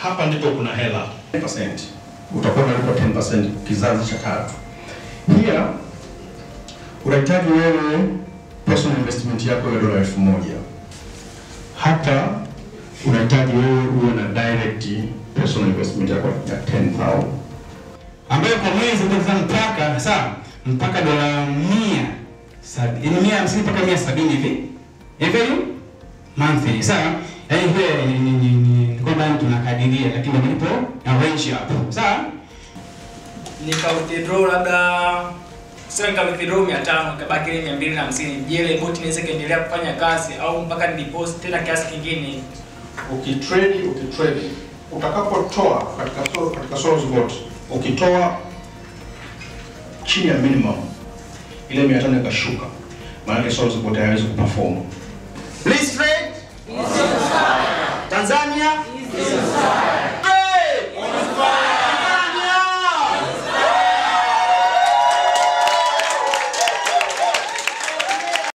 hapa ndipo kuna hela 10%. Utakuwa unalipa 10% kizazi cha tatu. Here unahitaji wewe personal investment yako ya dola elfu moja. Hapa unahitaji wewe uwe na direct personal investment yako ya 10,000 ambayo kwa mwezi utaweza mpaka sawa mpaka dola mia sabi- yaani mia hamsini mpaka mia sabini hivi every monthly sawa yaani hiyo ni- ni- ni- ni kwamba tunakadiria lakini malipo na range hapo sawa nika withdraw labda sio nika withdraw 500 ikabaki ile 250 je ile bot inaweza kaendelea kufanya kazi au mpaka ni deposit tena kiasi kingine ukitrade ukitrade utakapotoa katika so, katika Soros bot ukitoa chini ya minimum ile 500 ikashuka maana Soros bot haiwezi kuperform please trade Yes,